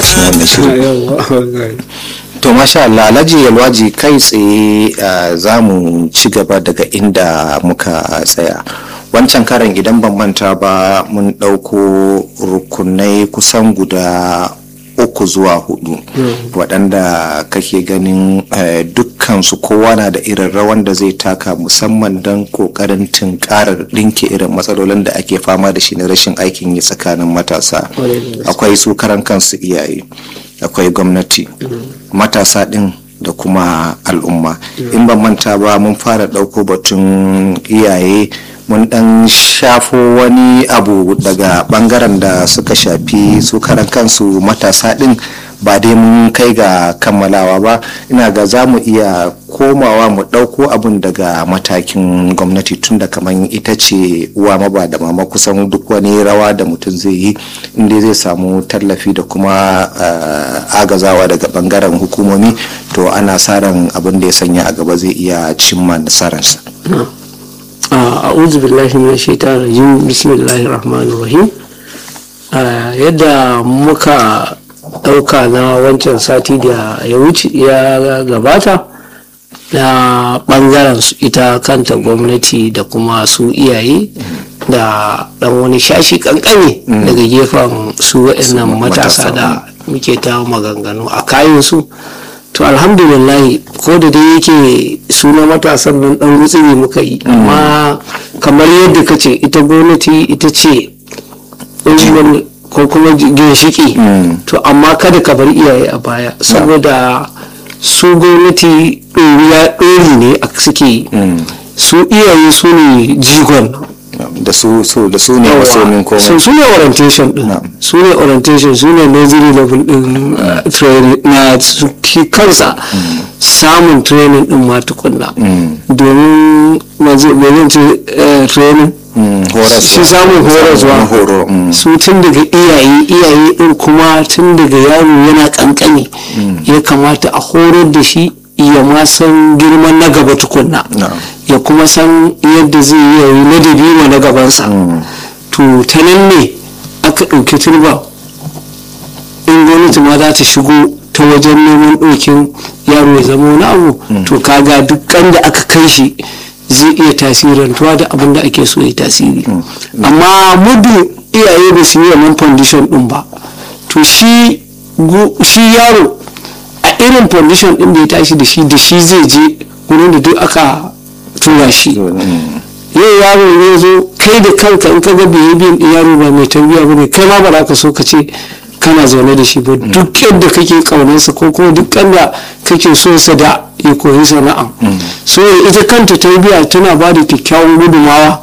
cikin wannan shirin to masha Allah alhaji yalwaji kai tsaye za mu ci gaba daga inda muka tsaya wancan karan idan ban manta ba mun ɗauko rukunai kusan guda uku zuwa hudu waɗanda kake ganin dukkansu kowa na da irin rawan da zai taka musamman don ƙoƙarin tunkarar ɗinke irin matsalolin da ake fama da shi na rashin aikin yi tsakanin matasa akwai su karan kansu iyaye akwai gwamnati matasa ɗin da kuma al'umma in ban manta ba mun fara ɗauko batun iyaye mun dan shafo wani abu daga bangaren da suka shafi su karan kansu matasa din ba dai mun kai ga kammalawa ba ina ga za mu iya komawa mu ɗauko abun daga matakin gwamnati tun da kamar ita ce uwa maba da mama kusan duk wani rawa da mutum zai yi inda zai samu tallafi da kuma agazawa daga bangaren hukumomi to ana sa ran abin da ya sanya a gaba zai iya cimma nasararsa. a'udhu billahi min shaitanir rajim bismillahir rahmanir rahim yadda muka dauka na wancan sati da ya wuce ya gabata na bangaren su ita kanta gwamnati da kuma su iyaye da dan wani shashi kankane daga gefen su waɗannan matasa da muke ta maganganu a kayan su to alhamdulillah ko da dai yake suna matasan nan dan rutsiri muka yi amma kamar yadda ka ce ita gwamnati ita ce ko kuma ginshiki to amma kada ka bar iyaye a baya saboda su gwamnati ɗoriya ɗori ne a suke su iyaye su ne jigon da su su da su ne masomin komai su su ne orientation din su ne orientation su ne nursery level din training na kansa samun training din ma tukunna domin mazan ce training shi samun horaswa su tun daga iyaye iyaye din kuma tun daga yaro yana kankani ya kamata a horar da shi ya ma san girman na gaba tukunna ya kuma san yadda zai yi ladabi ma na gabansa to ta nan ne aka ɗauki turba in gwamnati ma za ta shigo ta wajen neman ɗaukin yaro ya zama wani abu to kaga dukkan da aka kai shi zai iya tasirantuwa da abin da ake so ya tasiri amma muddin iyaye ba su yi wannan foundation ɗin ba to shi yaro a irin foundation ɗin da ya tashi da shi da shi zai je wurin da duk aka tura shi yau yaro ne zo kai da kanka in ka ga biyan din yaro ba mai tarbiyya ba ne kai ma ba za ka so ka ce kana zaune da shi ba duk yadda kake kaunarsa ko kuma duk da kake so sa da ya koyi sana'a so ita kanta tarbiyya tana ba da kyakkyawan gudumawa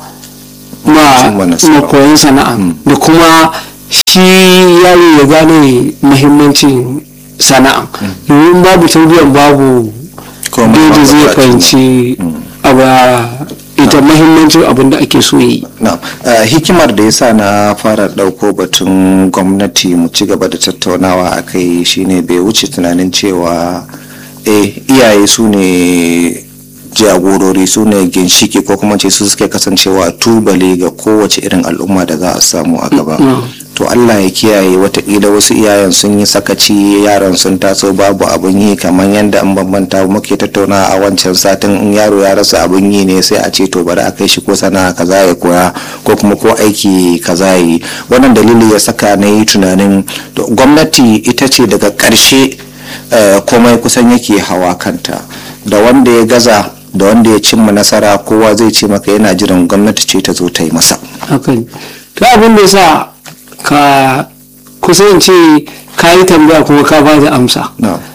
ma koyon sana'a da kuma shi yaro ya gane muhimmancin sana'a domin babu tarbiyyar babu da zai fahimci abu ita mahimmancin abin da ake so yi. hikimar da yasa na fara ɗauko batun gwamnati mu ci gaba da tattaunawa a kai shine bai wuce tunanin cewa eh iyaye su ne jagorori su ne ginshiki ko kuma ce su suke kasancewa tubale ga kowace irin al'umma da za a samu a gaba to allah ya kiyaye watakila wasu iyayen sun yi sakaci yaran sun taso babu abun yi kamar yadda an bambanta muke tattauna a wancan satin in yaro ya rasa abun yi ne sai a ce to bari a kai shi ko sana'a kaza ya koya ko kuma ko aiki kaza yi wannan dalili ya saka na yi tunanin gwamnati ita ce daga ƙarshe komai kusan yake hawa kanta da wanda ya gaza da wanda ya cimma nasara kowa zai ce maka yana jiran gwamnati ce ta zo ta yi masa hakan to abin da yasa ka kusan ce ka yi tambaya kuma ka ba da amsa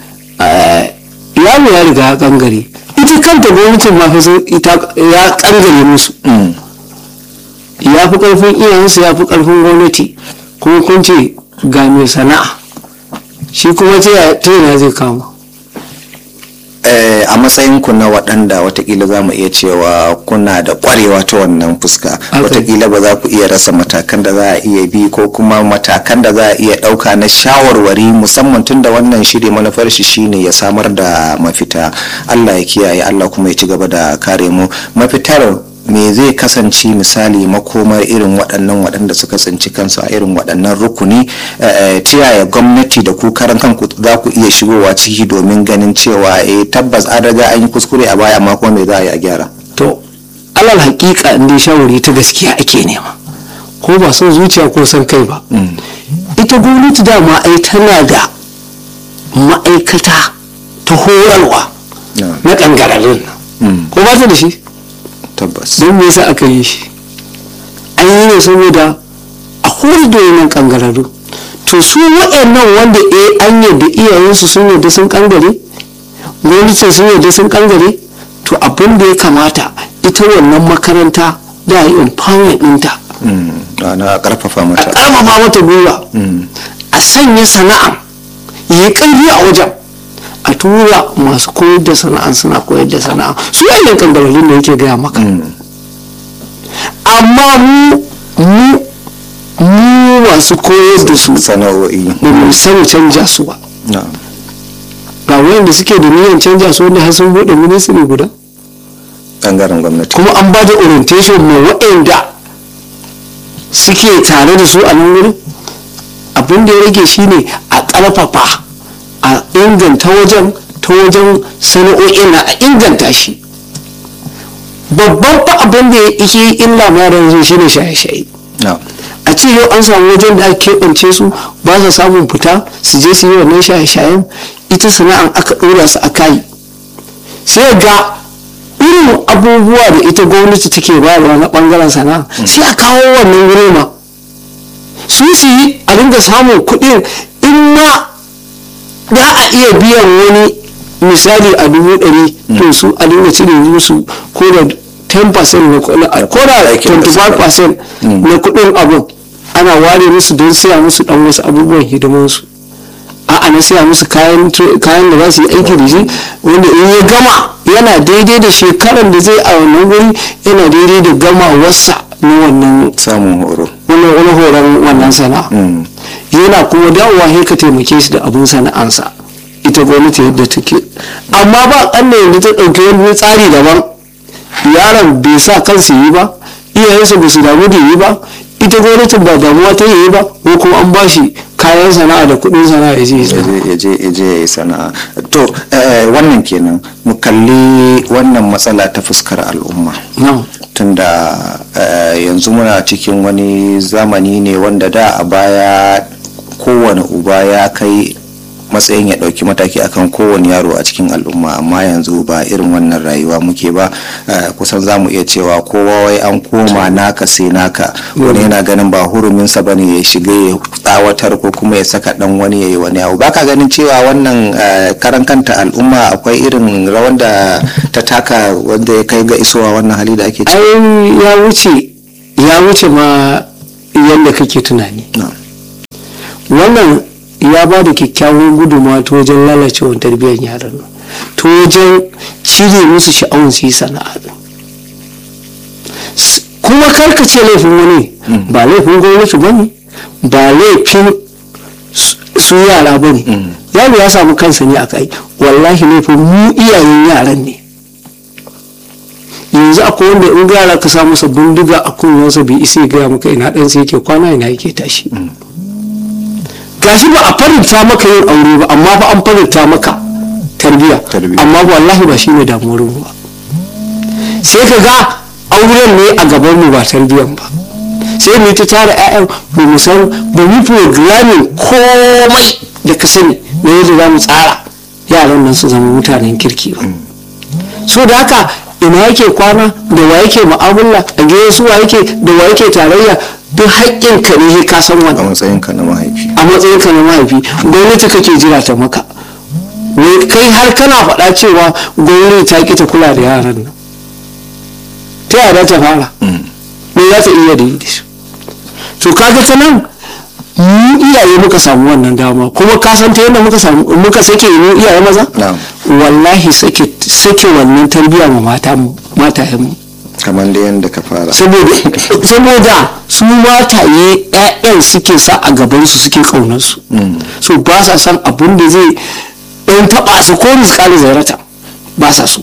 yaro ya riga ya kangare ita kanta gwamnatin ma ya kangare musu ya fi karfin iyayensu ya fi karfin gwamnati kuma kun ce ga mai sana'a shi kuma ta yana zai kama a matsayinku na waɗanda watakila za mu iya cewa kuna da ƙwarewa ta wannan fuska watakila ba za ku iya rasa matakan da za a iya bi ko kuma matakan da za a iya ɗauka na shawarwari musamman tun da wannan shiri manufar shi shine ya samar da mafita allah ya kiyaye allah kuma ya ci gaba da kare mu mafitar me zai kasance misali makomar irin waɗannan waɗanda suka tsinci kansu a irin waɗannan rukuni ta yaya gwamnati da ku karan kanku za ku iya shigowa ciki domin ganin cewa eh tabbas an riga an yi kuskure a baya amma kuma me za a yi a gyara to alal hakika inda shawari ta gaskiya ake nema ko ba son zuciya ko son kai ba ita gwamnati dama ai tana da ma'aikata ta horarwa na kangararrun ko ba ta da shi tabbas don me yasa aka yi shi an yi ne saboda a horar da wannan kangararru to su waɗannan wanda eh an yadda iyayensu sun yadda sun kangare gwamnatin sun yadda sun kangare to abin da ya kamata ita wannan makaranta da yi empowerment ɗinta na karfafa a mata ƙarfafa mata gwiwa a sanya sana'a yi ƙarfi a wajen a tura masu koyar da sana'a suna koyar da sana'a su yanyan kangararrun da yake gaya maka amma mu mu mu masu koyar da su sana'o'i ba mu san canja su ba na ga wayanda suke da niyyar canja su wanda har sun bude ministry guda bangaren gwamnati kuma an ba da orientation mai waɗanda suke tare da su a nan wurin abin da ya rage shine a ƙarfafa a inganta wajen ta wajen sana'o'in na a inganta shi babban fa abin da ya ike illa ma yanzu shine shaye-shaye na a ce yau an samu wajen da ake keɓance su ba sa samun fita su je su yi wannan shaye-shayen ita sana'an aka ɗora su a kayi sai ga irin abubuwa da ita gwamnati take bayarwa na ɓangaren sana'a sai a kawo wannan wuri ma su su yi a dinga samun kuɗin in ma za a iya biyan wani misali a dubu ɗari to su a dinga cire musu ko da 10% na kuɗin ko da 25% na kuɗin abin ana ware musu don siya musu ɗan wasu abubuwan hidimansu a'a na siya musu kayan kayan da za su yi aiki da shi wanda in ya gama yana daidai da shekaran da zai a wannan wuri yana daidai da gama wasa na wannan samun horo wannan wani horon wannan sana'a yana kuma dawowa sai ka taimake shi da abin sana'ansa ita gwamnati yadda take amma ba ƙalla yanzu ta ɗauki wani tsari daban yaron bai sa kansa yi ba iyayensa ba su damu da yi ba ita gwamnatin ba damuwa ta yi ba ko kuma an ba shi kayan sana'a da kuɗin sana'a ya je ya sana'a. ya je ya je ya yi sana'a to eh, wannan kenan mu kalli wannan matsala ta fuskar al'umma Na'am. tunda eh, yanzu muna cikin wani zamani ne wanda da a baya kowane uba ya kai matsayin ya ɗauki mataki akan kowane yaro a cikin al'umma amma yanzu ba irin wannan rayuwa muke ba eh, kusan za mu iya cewa kowa wai an koma naka sai naka wani yana ganin ba huruminsa bane ya shiga ya tsawatar ko kuma ya saka dan wani ya yi wani abu baka ganin cewa wannan eh, karan kanta al'umma akwai irin rawan da ta taka wanda ya kai ga isowa wannan hali da ake ciki ai ya wuce ya wuce ma yadda kake tunani Na'am. wannan ya ba da kyakkyawan gudunmawa ta wajen lalacewar tarbiyyar yaran nan ta wajen cire musu sha'awun su yi sana'a din. S- kuma karkace laifin wani ba laifin gwamnati ba ne ba laifin su- su yara ba ne yaro ya samu kansa ne a kai wallahi laifin mu iyayen yaran ne yanzu akwai wanda in yara ka sa masa bindiga a kunyansa bai isa ya gaya maka ina ɗansa yake kwana ina yake tashi gashi ba a faranta maka yin aure ba amma ba an faranta maka tarbiya Tarbiyya. amma wallahi ba shi ne damuwar mu ba sai ka ga auren ne a gaban mu ba tarbiyan ba sai mu ta tara ƴaƴan ba mu san ba mu programming komai da ka sani na yadda za mu tsara yaran nan su zama mutanen kirki ba so da haka ina yake kwana da wa yake mu'amala a gidan su wa yake da wa yake tarayya duk haƙƙin ka ne ka san a wannan matsayinka na mahaifi a matsayin ka na mahaifi gwamnati kake jira ta maka wai kai har kana faɗa cewa gwamnati ta ƙi ta kula da yaran nan ta yaya za ta fara me za ta iya da yi da su to kaga ta nan mu iyaye muka samu wannan dama kuma ka san ta yadda muka samu muka sake mu iyaye maza Na'am. wallahi sake sake wannan tarbiyya ma mata matayen mu kamar da yadda ka fara saboda saboda su mataye ƴaƴan suke sa a gaban su suke kaunar su so ba sa san abin da zai ɗan taɓa su ko misƙali zarata ba sa so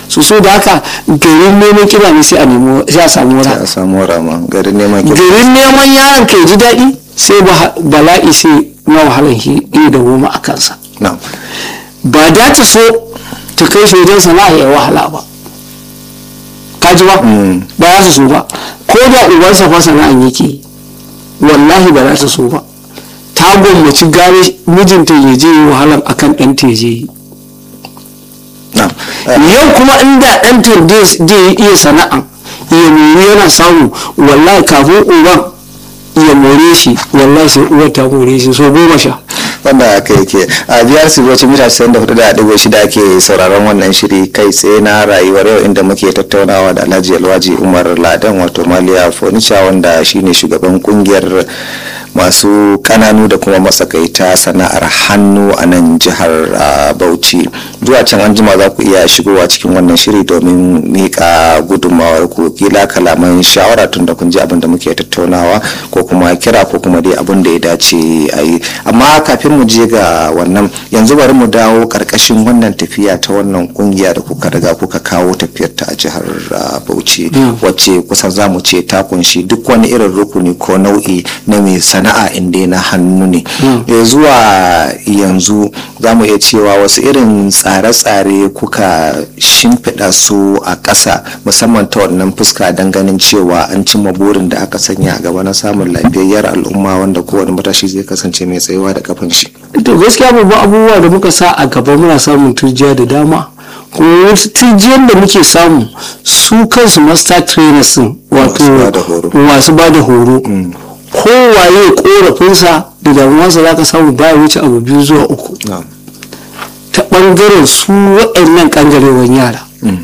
su so da haka garin neman kiba ne sai a nemo sai a samu sai wura a samu rama garin neman ki garin neman yaron ka ya ji daɗi sai ba- bala'i sai na wahalar shi iya da goma a kansa na ba da ta so ta kai shi wajen sana'a ya wahala ba ka ji ba ba za ta so ba ko da ubansa fa sana'an yake yi, wallahi ba za ta so ba ta gwammaci gane mijinta ya je yi wahalar akan ɗanta ya je yi na yau kuma inda ɗanta zai iya sana'a ya mori yana samu wallahi kafin uban ya more shi wallahi sai uwar ta more shi so goma sha wanda aka yake a biyar su wacce mita 94 da ɗigo shida ake sauraron wannan shiri kai tsaye na rayuwar yau inda muke tattaunawa da alhaji alwaji umar ladan wato maliya furniture wanda shine shugaban kungiyar masu kananu da kuma matsakaita sana'ar hannu a nan jihar ah, bauchi zuwa can an jima za ku iya shigowa cikin wannan shiri domin miƙa gudunmawar ku kila kalaman shawara tun da kun ji abin da muke tattaunawa ko kuma kira ko kuma dai abin da ya dace a yi amma kafin mu je ga wannan yanzu bari mu dawo karkashin wannan tafiya ta wannan kungiya da kuka riga kuka kawo tafiyar ta a jihar ah, bauchi wacce kusan za mu ce ta kunshi duk wani irin rukuni ko nau'i na mai sana'a inda na hannu ne Eh, zuwa yanzu za mu iya cewa wasu irin tsare-tsare kuka shimfiɗa su a ƙasa musamman ta wannan fuska don ganin cewa an cimma burin da aka sanya a gaba na samun lafiyayyar al'umma wanda kowane matashi zai kasance mai tsayewa da kafin shi to gaskiya babban abubuwa da muka sa a gaba muna samun turjiya da dama kuma wasu turjiyar da muke samu su kansu master trainers din wato Masu bada horo. masu ba da horo kowaye korafinsa da damuwarsa za ka samu baya wuce abu biyu zuwa uku ta ɓangaren su waɗannan ƙangarewan yara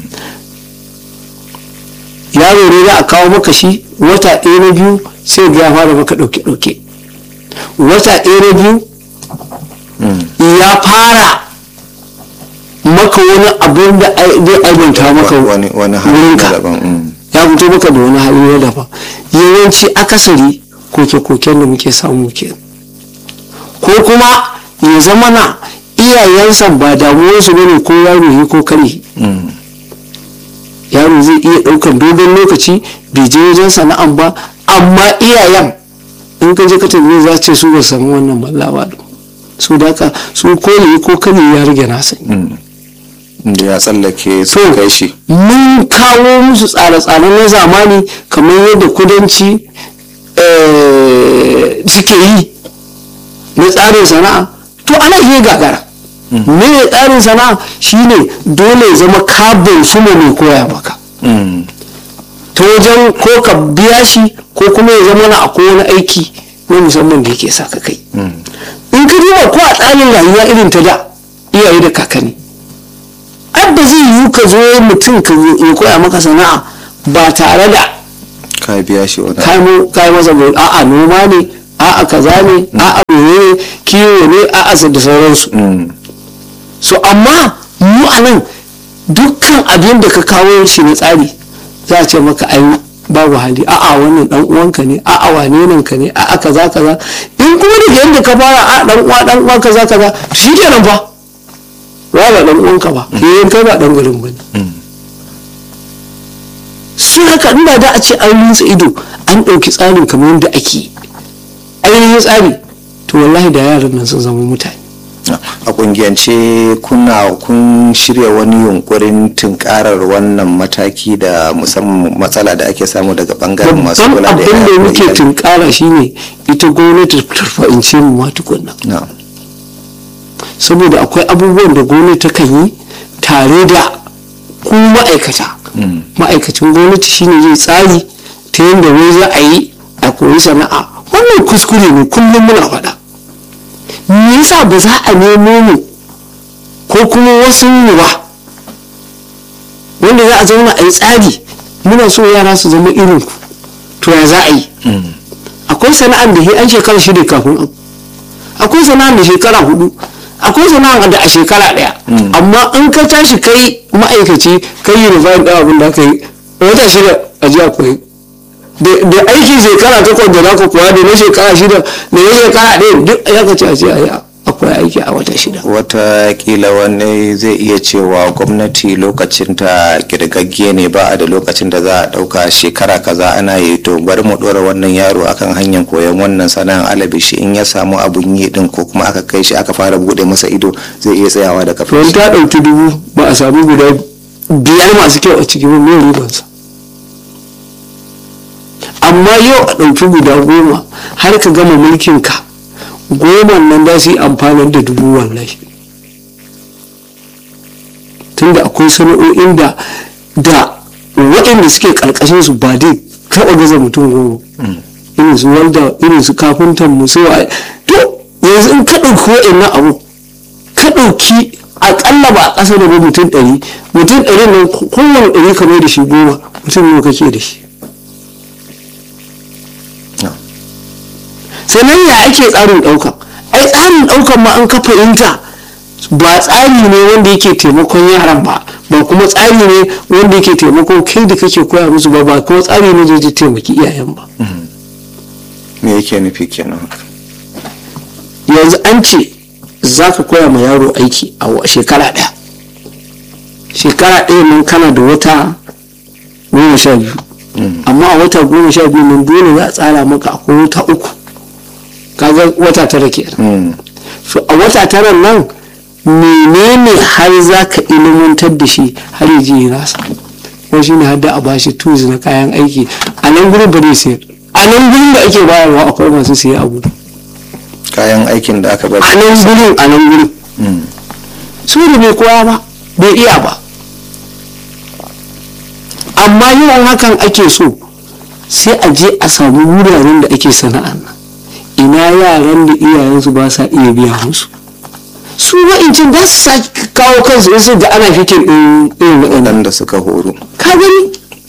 yaro ne za a kawo maka shi wata ɗaya na biyu sai ga ya fara maka ɗauke-ɗauke wata ɗaya na biyu ya fara maka wani abin da ai- zai aibanta maka wani wani hali wurinka daban mm. ya fito maka da wani hali na daban yawanci akasari koke-koken da muke samu ke ko kuma ya zama na iyayensa ba damuwarsu ba ne ko yaro yi ko kare Mm. yaro zai iya ɗaukan dogon lokaci bai je wajen sana'an ba amma iyayen in ka je ka tambaye za su ce su ba su samu wannan mallawa ba su da haka su ko yi ko kare ya rage nasa da ya tsallake su So, kai shi mun kawo musu tsare-tsare na zamani kamar yadda kudanci eh, suke yi na tsarin sana'a to ana iya gagara me ne tsarin sana'a shine dole ya zama kabin su mai koya maka Mm. ta wajen ko ka biya shi ko kuma ya zama na akwai wani aiki na musamman da yake sa ka kai in ka duba ko a tsarin rayuwa irin ta da iyaye da kakanni ai ba zai yiwu ka zo mutum ka zo ya koya maka sana'a ba tare da ka biya shi wani kai mu kai masa bau a'a noma ne a'a kaza ne a'a mene kiwo ne a'a da sauransu Mm. so amma mu a nan dukkan abin da ka kawo shi na tsari za a ce maka ai babu hali a'a wannan dan uwanka ne a'a wane nan ka ne a'a kaza kaza in kuma da yadda ka fara a dan uwa dan uwa kaza kaza shikenan fa wa ba dan uwanka ba yayin kai ba dan gurin bane su haka inda da a ce an rinsa ido an ɗauki tsarin kamar yadda ake yi. ainihin tsari to wallahi da yaran nan sun zama mutane a kungiyance kuna kun shirya wani yunkurin tunkarar wannan mataki da musamman matsala da ake samu daga bangaren masu babban kula da abin da yara muke iyali? tunkara shine ita gwamnati ta fahimce mu ma tukunna Na'am. saboda akwai abubuwan da gwamnati ta kan yi tare da ku ma'aikata ma'aikacin gwamnati shine zai tsari ta yadda wai za a yi a koyi sana'a wannan kuskure ne kullum muna faɗa me yasa ba za a nemo mu ko kuma wasu mu ba wanda za a zauna a yi tsari muna so yara su zama irin ku to ya za a yi akwai sana'ar da sai an shekara shida kafin abu akwai sana'ar da shekara hudu akwai sana'ar da a shekara daya amma in ka tashi kai ma'aikaci kai yi rufayin ɗaya abin da aka yi wata shida a ji akwai da aikin shekara takwas da zaka koya da na shekara shida da na shekara ɗaya duk ya ka ce a ce a yi a akwai aiki a wata shida watakila wani zai iya cewa gwamnati lokacin ta girgagge ne ba a da lokacin da za a ɗauka shekara kaza ana yi to bari mu ɗora wannan yaro akan hanyar koyon wannan sana'ar alabishi in ya samu abun yi din ko kuma aka kai shi aka fara buɗe masa ido zai iya tsayawa da to kafin ta ɗauki dubu ba a samu guda biyar masu kyau a cikin mai ribansa amma yau a ɗauki guda goma har ka gama mulkin ka goma nan za su yi amfanar da dubu wallahi tunda akwai sana'o'in da da waɗanda suke ƙarƙashin su ba dai taɓa gaza mutum goma irin su walda irin su kafintan mu su waye to yanzu in ka ɗauki waɗannan abu ka ɗauki aƙalla ba a ƙasa da ba mutum ɗari mutum ɗari nan kowane ɗari ka mai da shi goma mutum nawa kake da shi sannan ya ake tsarin ɗaukan ai tsarin ɗaukan ma an ka fahimta ba tsari ne wanda yake taimakon yaran ba ba kuma tsari ne wanda yake taimakon kai da kake koya musu ba ba kuma tsari ne da zai taimaki iyayen ba me yake nufi kenan yanzu an ce za ka koya ma yaro aiki a wa- shekara ɗaya shekara ɗaya nan kana da wata goma sha biyu amma a wata goma sha biyu nan dole za a tsara maka akwai wata uku kaga wata tara kenan Mm. so a wata tara nan menene har za ka ilimantar da shi har ya je ya nasa ko shi ne hadda a bashi tools na kayan aiki a nan gurin ba zai sayar a nan gurin da ake bayarwa akwai masu siya abu kayan aikin da aka bari a nan gurin a nan gurin Mm. su da bai koya ba bai iya ba amma yawan hakan ake so sai a je a samu wuraren da ake sana'an nan ina yaran da iyayensu ba sa iya biya musu su wa'incin za su sake kawo kansu in su ga ana fikin ɗin irin waɗannan waɗanda suka horo ka gani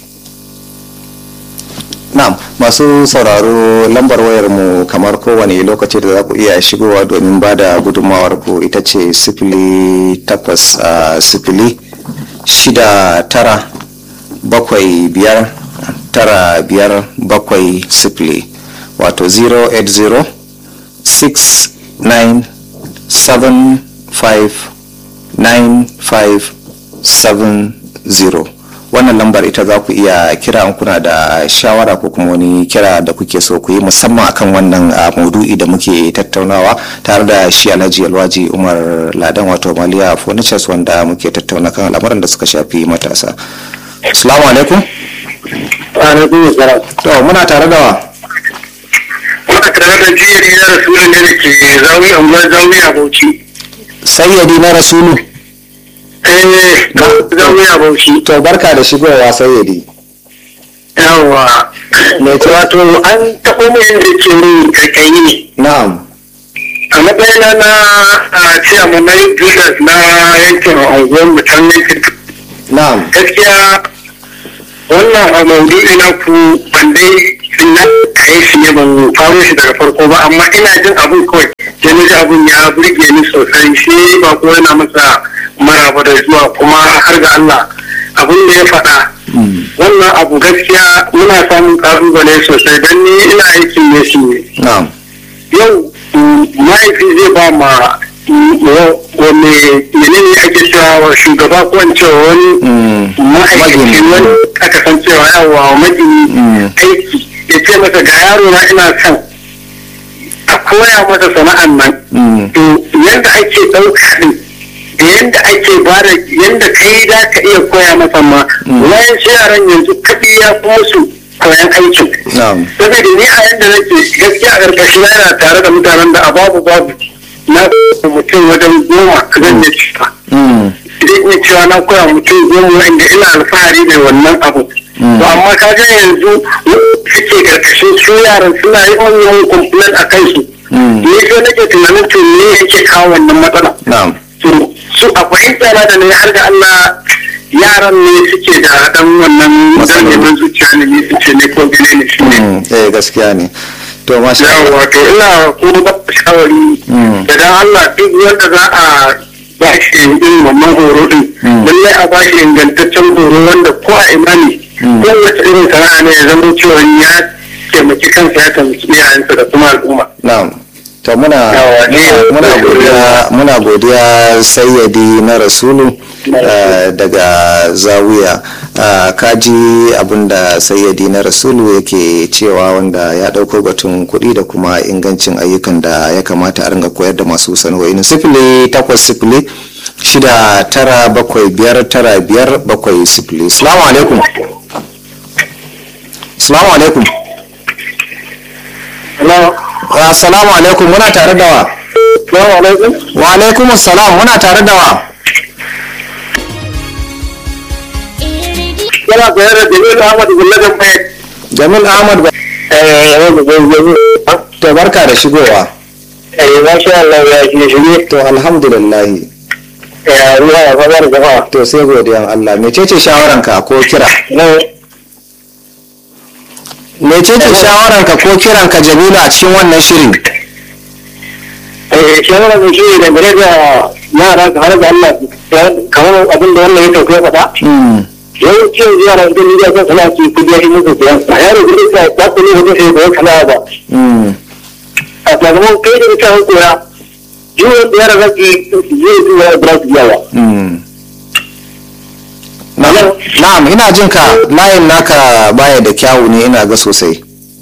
Na'am masu sauraro lambar wayar mu kamar kowane lokaci da za ku iya shigowa domin ba da gudunmawar ku ita ce sifili takwas a sifili shida tara bakwai biyar tara biyar bakwai sifili wato 080 69 75 9570 wannan lambar ita za ku iya kira in kuna da shawara ko kuma wani kira da kuke so ku yi musamman akan wannan ah, maudu'i da muke tattaunawa tare da shi alhaji alwaji umar ladan wato maliya furnitures wanda muke tattauna kan al'amuran da suka shafi matasa assalamu alaikum Alaikum salam. to muna tare da wa Muna tare da jiyari na rasulun ne da ke zawi unguwar zawi a Bauchi. sayyadi na rasulu Eh, zawi a Bauchi. to barka da shigowa sayyadi Yawwa. Wato an taɓo mu yadda ke min kaikayi ne. na'am A matsayina na a ciyaman na yin Judas na yankin unguwar mu can yankin. na'am Gaskiya wannan a maudu'i na ku ban dai na kayi shi ne ban faro shi daga farko ba amma ina jin abun kawai sai na ji abun ya burge ni sosai shi ba ko yana masa maraba da zuwa kuma har ga Allah abun da ya faɗa wannan abu gaskiya muna samun ƙalubale sosai don ni ina aikin ne shi ne na'am yau mm, mahaifi zai ba ma mm, wa- wani menene ake cewa wa shugaba ko in cewa wani Mm, ma'aikaci magini. wani aka san cewa yawa wa magini Mm. aiki ya ce masa ga yaro na ina son a koya masa sana'an nan Mm. to yadda ake ɗauka ɗin da yadda ake bada yadda kai za ka iya koya masa ma wayan yaran yanzu kaɗi ya fi musu koyan aikin na'am saboda ni a yadda nake gaskiya a ƙarƙashin na yana tare da mutanen da a babu babu na koya mutum wajen goma zan iya cewa Mm, zan iya cewa na koya mutum goma wanda ina alfahari da wannan abu to amma ka ga yanzu suke ƙarƙashin su yaran suna yi wani complain a kansu Mm. ni sai nake tunanin to me yake kawo wannan matsala na'am to su a fahimta na da ne har da Allah yaran ne suke da dan wannan Matsaloli. neman zuciya ne ne su ce ne ko gane ne shi ne Mm, eh gaskiya ne to masha Allah yawa to ina kuma ba ku shawari Mm. da dan Allah duk wanda za a ba shi irin wannan horo din Mm. lallai a ba shi ingantaccen horo wanda ko a ina ne Mm. ko wace irin sana'a ne ya zama cewa ya taimaki kansa ya taimaki iyayensa da kuma al'umma na'am to muna Yawa, ni- muna godiya muna godiya sayyadi na rasulu eh, daga zawiya Ah, kaji abinda sayyadi na rasulu yake cewa wanda ya dauko batun kuɗi da kuma ingancin ayyukan da ya kamata a ringa koyar da masu sana'o'in sifili takwas sifili shida tara bakwai biyar tara biyar bakwai sifili salamu alaikum salamu alaikum Hello. assalamu alaikum muna tare da wa Assalamu alaikum. wa alaikum assalam muna tare da wa Yana koyar da Jamilu Ahmad Gullagan Fayet. jamil ahmad ba Eh, yau da zai zai. to barka da shigowa Eh, masha Allah ya shi shige. to alhamdulillah Eh, ruwa ya fara da jama'a. to sai godiyan Allah mecece shawaranka ko kira Nan, mecece shawaranka ko kiranka jamilu a cikin wannan shirin eh, shawara da shi da gare da yara ka har da Allah kamar abin da wannan ya tauke faɗa. Mm, yawancin yara da ni da sana ki kudi ya yi musu biyan. A yaro da ita ta kuli da sai da kana ba. mm, A sakamakon kai da ita koya. Jiwon da yara zaki zai zuwa da su yawa. mm. na'am na'am, ina jin ka layin naka baya da kyawu ne ina ga sosai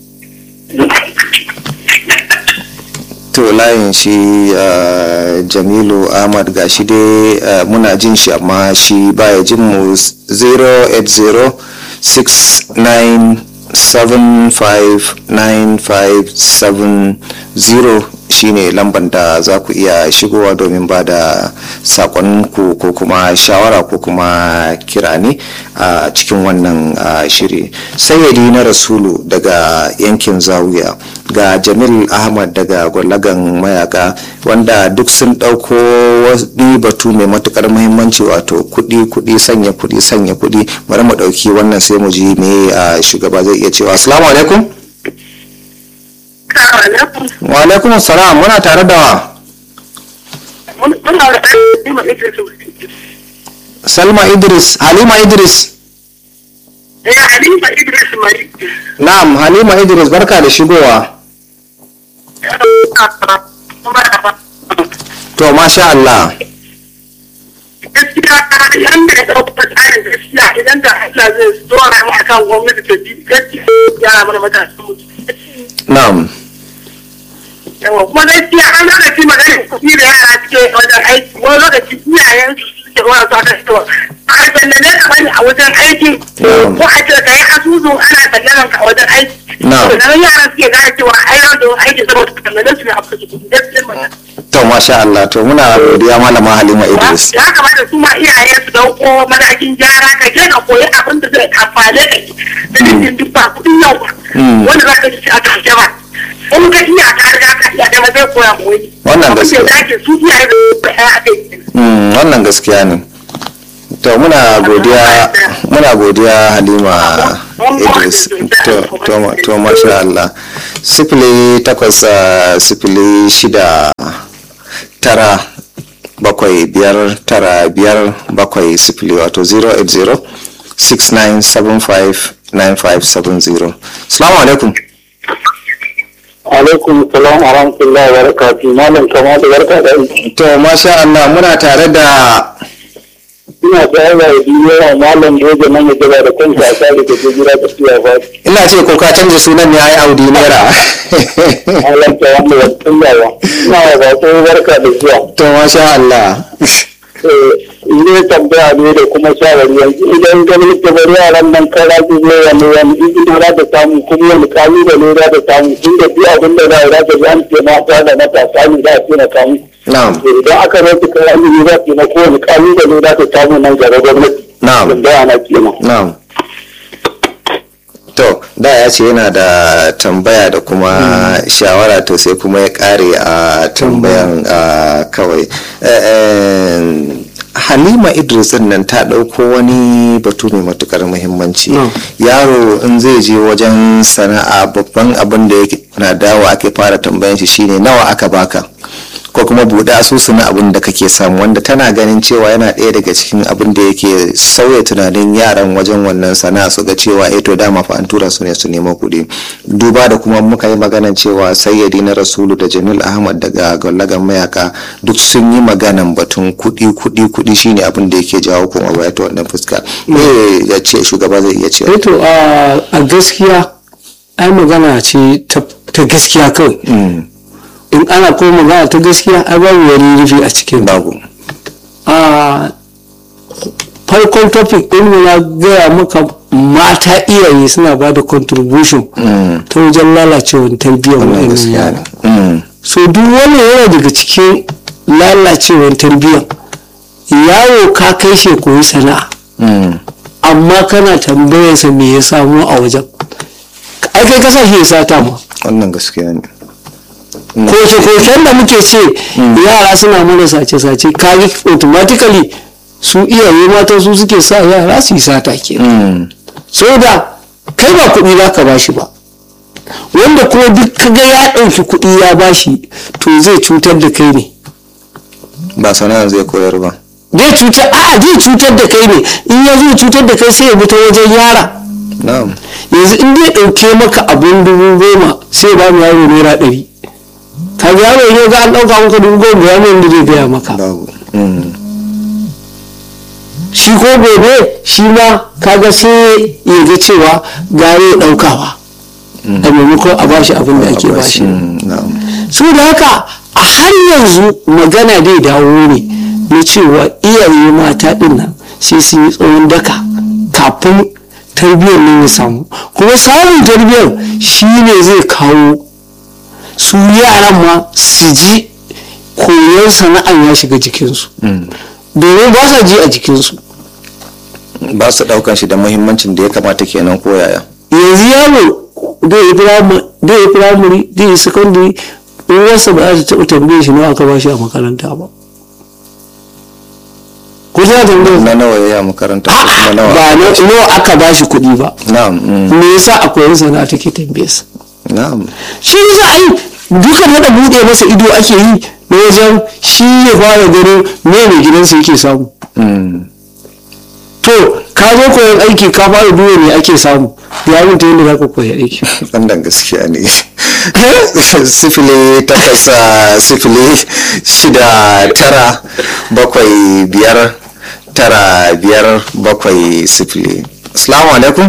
to layin shi uh, jamilu ahmad ga shi dai uh, muna jin shi amma shi baya jin mu 08069759570 shine lamban da za ku iya shigowa domin ba da sakonku ko kuma shawara ko kuma kira ne a cikin wannan uh, shiri sayyadi na rasulu daga yankin zawiya ga jamil ahmad daga gwallagan mayaka wanda duk sun ɗauko wani batu mai matukar muhimmanci wato kuɗi kuɗi sanya kuɗi sanya kuɗi bari mu ɗauki wannan sai mu ji me a shugaba zai iya cewa assalamu alaikum wa alaikum salam muna tare da wa Muna da salma idris halima idris Eh, Halima Idris Mari. na'am halima idris barka da shigowa to masha Allah gaskiya yanda ya ɗauka tsarin gaskiya idan da Allah zai dora mu akan gwamnati ta bi gaskiya ya mana matasan mu na'am yawa kuma gaskiya an lokaci magana kuɗi da yara suke wajen aiki wani lokaci iyayen su suke wani su aka fitowa a sallame ka bane a wajen aiki Na'am. ko a ce ka yi asusu ana sallaman ka a wajen aiki Na'am. to nan yaran suke gane cewa ai yau da aiki saboda sallame su ne a fuka kuɗi gaskiya magana to masha Allah to muna godiya malama halima idris ya kamata su ma iyaye su dauko matakin gyara ka je ka koyi abin da zai amfane ka da cikin duk ba kudin yau ba Mm. wanda za ka ci a karshe ba in ka iya ka riga ka iya kai ma zai koya ma wani Wannan Abin da gaskiya. ya dace su iyaye da su ya a kai Mm, wannan gaskiya ne to muna godiya muna godiya halima idris to to to masha Allah sifili takwas ah, sifili shida tara bakwai biyar tara biyar bakwai sifili wato 080 6975 9570 salamu alaikum alaikum salam wa rahmatullahi wa barakatuh malam kama da barka da aiki to masha Allah muna tare da ina tsaye da duniya malam doje nan ya gaba da kanka a tsari da gida da siya ba ina ce ko ka canza sunan ne ai audi naira malam ta wanda ya tsayawa ina ba sai barka da zuwa to masha Allah ne tambaya ne da kuma shawari yanzu idan ganin ta bari yaran nan kara su zo wani wani izini za ta samu kuma wani kalubale za ta samu tun da duk abin da za a za ta ji an ce mata da matasa ne za a ce na samu na'am to idan aka rasa kara izini za ta na kowane kalubale za ta samu nan gaba gwamnati Na'am. tambaya na kenan na'am to da ya ce yana da tambaya da kuma shawara to sai kuma ya kare a tambayan ah, kawai Eh, eh, halima idris din nan ta ɗauko wani batu mai matukar muhimmanci No. yaro in zai je wajen sana'a babban abin da yake na dawo ake fara tambayan shi shine nawa aka baka ko kuma buɗe asusu na abin da kake samu wanda tana ganin cewa yana ɗaya daga cikin abin da yake sauya tunanin yaran wajen wannan sana'a su ga cewa eh to dama fa an tura su ne su nemo kuɗi duba da kuma muka yi maganan cewa sayyadi na rasulu da jamil ahmad daga gwallagan mayaka duk sun yi maganan batun kuɗi kuɗi kuɗi shine abin da yake jawo kuma baya ta wannan fuska eh ya ce shugaba zai iya ce to a gaskiya ai magana ce ta gaskiya kawai in ana kuma magana ta gaskiya ai babu wani rufi a cikin babu a farkon topic din mu na gaya maka mata iyaye suna ba da contribution ta wajen lalacewar tarbiyyar wa'annan yara so duk wani yana daga cikin lalacewar tarbiyyar yawo ka kai shi koyi sana'a amma kana tambayarsa me ya samu a wajen ai kai kasa shi ya sata ma wannan gaskiya ne koke-koken da muke ce yara suna mana sace-sace kage automatically su iyaye mata su suke sa yara su yi sata ke so da kai ba kuɗi za ka bashi ba wanda kuma duk kaga ya ɗauki kuɗi ya bashi to zai cutar da kai ne ba sana'a zai koyar ba zai cutar a zai cutar da kai ne in ya zo cutar da kai sai ya bi ta wajen yara na'am yanzu in zai ɗauke maka abin dubu goma sai ba mu yaro naira ɗari ka ga yaro ne ga an ɗauka maka dubu goma ya da zai gaya maka babu shi ko gobe shi ma kaga sai ya ga cewa gare ya ɗaukawa a maimakon a bashi abin da ake bashi su da haka a har yanzu magana dai dawo ne na cewa iyaye mata ɗin nan sai su yi tsawon daka kafin tarbiyyar nan ya samu kuma samun tarbiyyar shi ne zai kawo su yaran ma su ji koyon sana'an ya shiga jikinsu domin ba sa ji a jikinsu ba su daukan shi da muhimmancin da ya kamata kenan ko yaya yanzu yaro da ya firamare da ya secondary uwarsa ba za ta taɓa tambaye shi nawa aka ba shi a makaranta ba ko ta tambaye na nawa ya yi a makaranta ko kuma nawa ba na- nawa aka ba shi kuɗi ba na'am mm, me yasa akwai sana'a take tambaye sa na'am shi za a yi duka da buɗe masa ido ake yi na wajen shi ya fara ganin me mai gidansa yake samu mm, to ka zo koyon aiki ka fara duba me ake samu ya mutu yadda za ka koyi aiki wannan gaskiya ne sifili takwas ah, sifili shida tara bakwai biyar tara biyar bakwai sifili assalamu alaikum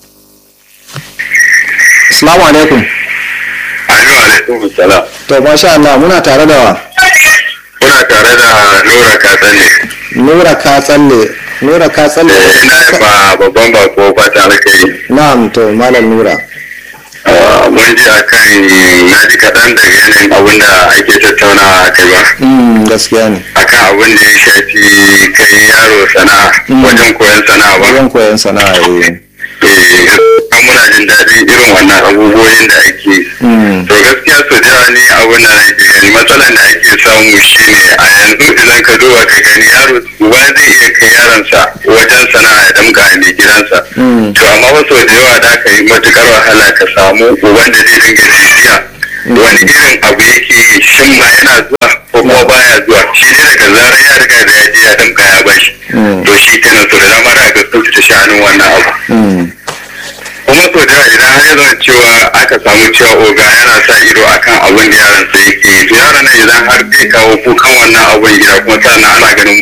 assalamu alaikum Amin alaikum salam. to masha Allah muna tare da wa Kuna tare da Nura Katsalle. nura ka tsalle nura ka tsalle Eh, Ina yi ba babban bako fata alkai. na'am to malam nura Mun ji a kan na ji kaɗan daga yanayin abin da ake tattaunawa a kai ba. Mm, gaskiya ne Akan abin da ya shafi kai yaro sana'a wajen koyon sana'a ba. wajen koyon sana'a eh. Eh, gaskiya muna jin daɗin irin wannan abubuwan da ake yi. Mm, to gaskiya su da ni abin da nake gani matsalar da ake samu shine a yanzu idan ka duba ka gani yaro uba zai iya kai yaronsa wajen sana'a ya damka a mai gidansa Mm. to amma wasu da yawa da ka yi matukar wahala ka samu uban da zai dinga bibiya wani irin abu yake yi shin ma yana zuwa ko kuma baya zuwa shi ne daga zarar ya riga da ya je ya damka ya bashi Mm. to shi kenan to da dama da ga ta sha'anin wannan abu mm, kuma so da yawa idan har ya zama cewa aka samu cewa oga yana sa ido akan abin da yaron sa yake yi to yaron nan idan har zai kawo kukan wannan abin gida kuma sannan ana ganin